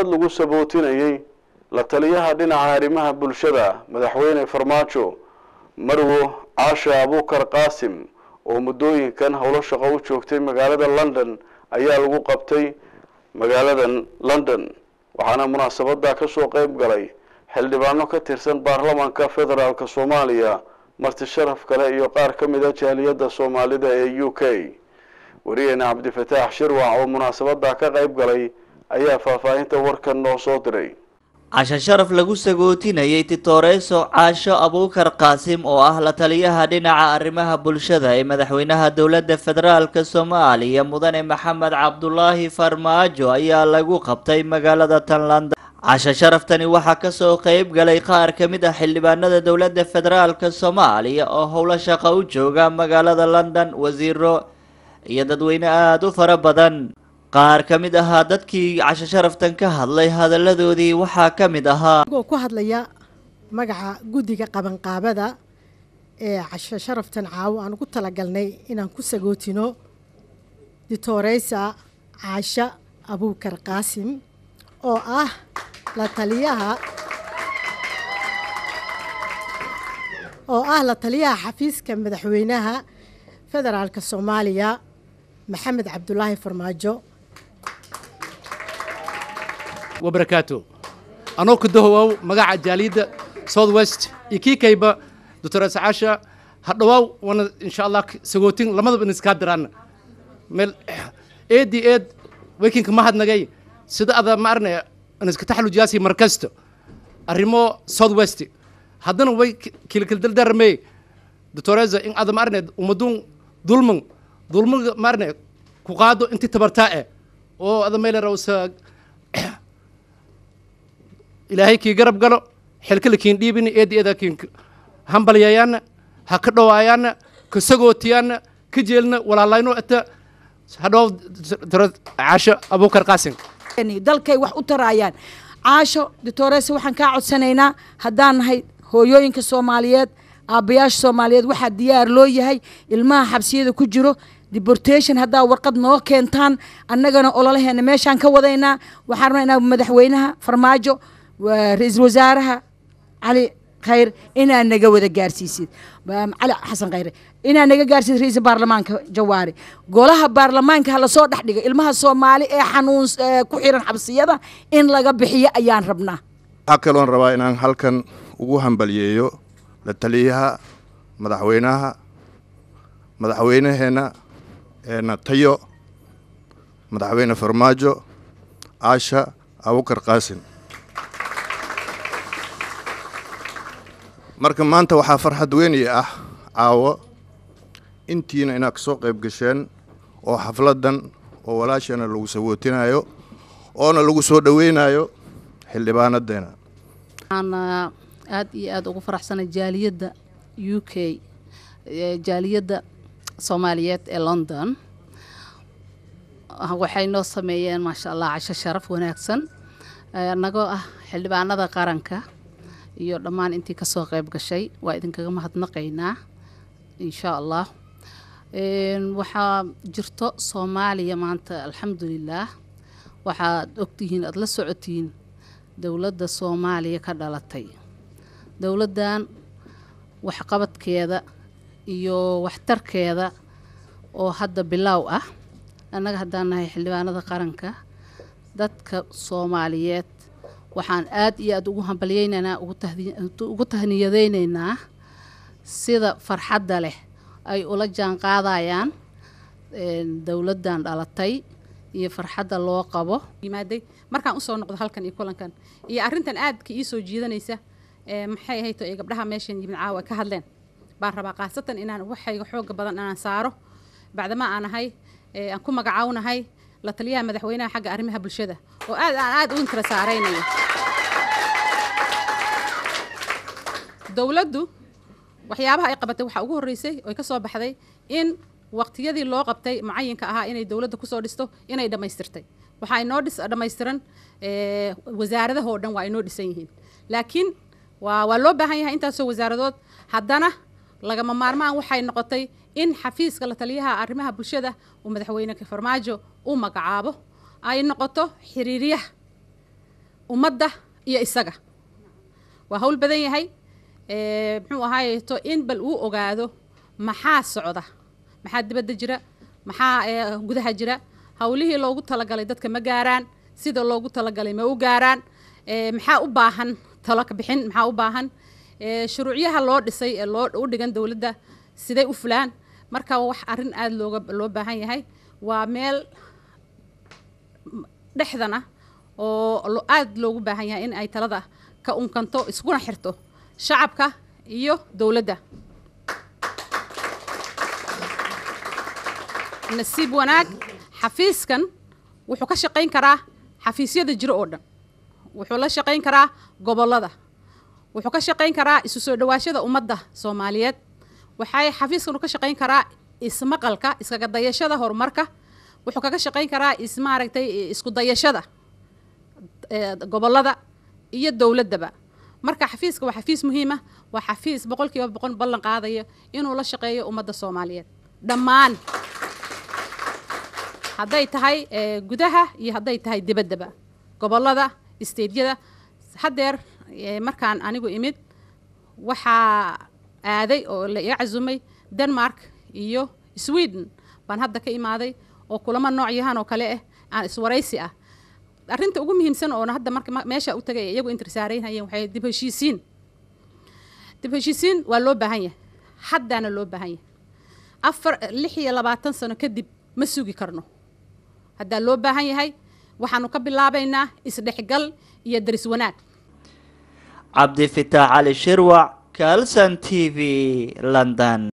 munaasabad lagu sabootinayey la taliyaha dhinaca arrimaha bulshada madaxweyne farmaajo marwo caasha abuukar qaasim oo muddooyinkan howlo shaqo u joogtay magaalada london ayaa lagu qabtay magaaladan london waxaana munaasabada kasoo qeyb galay xildhibaano ka tirsan baarlamaanka federaalk soomaaliya marti sharaf kale iyo qaar ka mid a jaaliyadda soomaalida ee u k wariyeena cabdifataax shirwac oo munaasabada ka qeyb galay ayaa faahfaahinta warkan noo soo diray casho sharaf lagu sagootinayay titoreso caasho abuukar qaasim oo ah la taliyaha dhinaca arrimaha bulshada ee madaxweynaha dowladda federaalk soomaaliya mudane maxamed cabdulaahi farmaajo ayaa lagu qabtay magaalada tanlanda casho sharaftani waxaa kasoo qeyb galay qaar ka mid ah xildhibaanada dowladda federaalk soomaaliya oo howlo shaqo u jooga magaalada london wasiiro iyo dadweyne aada u fara badan qaar ka mid ahaa dadkii casho sharaftan ka hadlay hadalladoodii waxaa ka mid ahaa anigoo ku hadlaya magaca guddiga qabanqaabada ee casho sharaftan caawo aan ugu talagalnay inaan ku sagootino ditoreysa caasha abuukar qaasim oo ah la taliyaha oo ah la taliyaha xafiiska madaxweynaha federaalk soomaaliya maxamed cabdulaahi farmaajo wabarakaatu anoo ku dahowow magaca jaaliyadda south west iyo kii kayba doctor caasha hadhawaaw wana insha allah sagootin lamadaba in iskaa diraan meel eedi eed wekinka mahadnagay sida ada ma arne in iska taxalujiyaasi markasto arrimo south west haddana way kilkildaldarmey doctoreza in ada ma arne umadun dulman dulmaga ma arne ku qaado intii tabartaa eh oo ada maylerawsa ilaahay kii garab galo xilkala kiin dhiibini eedi eeda kiin hambalyayaana ha ka dhawaayaana ka sagootiyaana ka jeelna walaalayno ata hadhow caasho abuukar qaasim dalkay wax u taraayaan caasho doctorese waxaan kaa codsanaynaa haddaan nahay hooyooyinka soomaaliyeed aabbayaasha soomaaliyeed waxaa diyaar loo yahay ilmaha xabsiyada ku jiro deportation haddaa warqad noo keentaan annagana ololaheena meeshaan ka wadaynaa waxaan rabnaa inaa madaxweynaha farmaajo ra-iisul wasaaraha cali khayr inaa naga wada gaarsiisid cali xasan khayre inaa naga gaarsiisid ra-iisul baarlamaanka jawaari golaha baarlamaanka ha lasoo dhex dhigo ilmaha soomaali ee xanuun ku xiran xabsiyada in laga bixiyo ayaan rabnaa waxaa kaloon rabaa inaan halkan ugu hambalyeeyo la taliyaha madaxweynaha madaxweynaheenna eena tayo madaxweyne farmaajo caasha abukar qaasim marka maanta waxaa farxad weynii ah caawo intiina inaad kasoo qayb gasheen oo xafladdan oo walaasheena lagu sawootinayo oona lagu soo dhoweynayo xildhibaanadeena waxaan aad iyo aada ugu faraxsanay jaaliyadda u k jaaliyadda soomaaliyeed ee london waxay noo sameeyeen maasha allah casho sharaf wanaagsan annagoo ah xildhibaanada qaranka iyo dhammaan intii kasoo qayb gashay waa idinkaga mahadnaqaynaa insha allah waxaa jirto soomaaliya maanta alxamdulilaah waxaad ogtihiin aada la socotihiin dowladda soomaaliya ka dhalatay dowladdan waxqabadkeeda iyo waxtarkeeda oo hadda bilaaw ah annaga haddaan nahay xildhibaanada qaranka dadka soomaaliyeed waxaan aad iyo aada ugu hambalyeynaynaa ugu tahniyadeynaynaa sida farxadda leh ay ula jaan qaadayaan dowladdan dhalatay iyo farxadda loo qabo yimaaday markaan usoo noqdo halkan iyo kulankan iyo arrintan aadka ii soo jiidanaysa maxay ahayto ee gabdhaha meeshan yimid caawa ka hadleen baan rabaa khaasatan inaan waxayga xooga badan inaan saaro bacdama aan ahay aan ku magacawnahay la taliyaha madaxweynaha xagga arrimaha bulshada oo aad aan aad u inkala saaraynayo dowladdu waxyaabaha ay qabatay waxaa ugu horreysay oo ka soo baxday in waqtiyadii loo qabtay mucayinka ahaa inay dowladda kusoo dhisto inay dhammaystirtay waxaa inoo dhis dhammaystiran wasaaradahoo dhan waa inoo dhisan yihiin laakiin waa waa loo baahan yahay intaasoo wasaaradood haddana lagama maarmaan waxay noqotay in xafiiska la taliyaha arrimaha bulshada uu madaxweyne farmaajo u magacaabo ay noqoto xiriiryaha ummadda iyo isaga waa hawl badan yahay ee, muxuu ahaayeto in bal uu ogaado maxaa socda maxaa dibadda jira maxaa ee, gudaha jira hawlihii loogu talagalay dadka ma gaaraan sida loogu talagalay ma u gaaraan ee, maxaa u baahan talo ka bixin maxaa u baahan ee, shuruucyaha loo dhisay ee loo u dhigan dowladda siday u fulaan marka wax arrin aada looga loo baahan yahay waa meel dhexdan ah oo lo- aada loogu baahan yahay in ay talada ka unkanto iskuna xirto shacabka iyo dowladda nasiib wanaag xafiiskan wuxuu ka shaqayn karaa xafiisyada jiro oo dhan wuxuu la shaqayn karaa gobollada wuxuu ka shaqayn karaa isu soo dhawaashada ummadda soomaaliyeed waxay xafiiskan ka shaqayn karaa ismaqalka iskaga dayashada horumarka wuxuu kaga shaqayn karaa ismaaragtay isku dayashada ee, gobollada iyo dowladdaba marka xafiiska waa xafiis muhiim ah waa xafiis boqolkiiba boqol ballan qaadaya inuu la shaqeeyo ummadda soomaaliyeed dhammaan hadday tahay ee, gudaha iyo hadday tahay dibaddaba gobollada isteedyada haddeer ee, markaan anigu imid waxaa aaday oo la iga casumay denmark iyo sweden baan hadda ka imaaday oo kulamo noocyahan oo kale ah aan iswaraysi ah arrinta ugu muhiimsan oona hadda marka ma- meesha u tagay ee iyagu intirsaaraynayeen waxay dib heshiisiin dib heshiisiin waa loo baahan yahay haddaana loo baahan yahay afar lix iyo labaatan sano kadib ma sugi karno haddaa loo baahan yahay waxaanu ka bilaabaynaa isdhexgal iyo daris wanaag cabdifitaax cali shirwac kalson t v london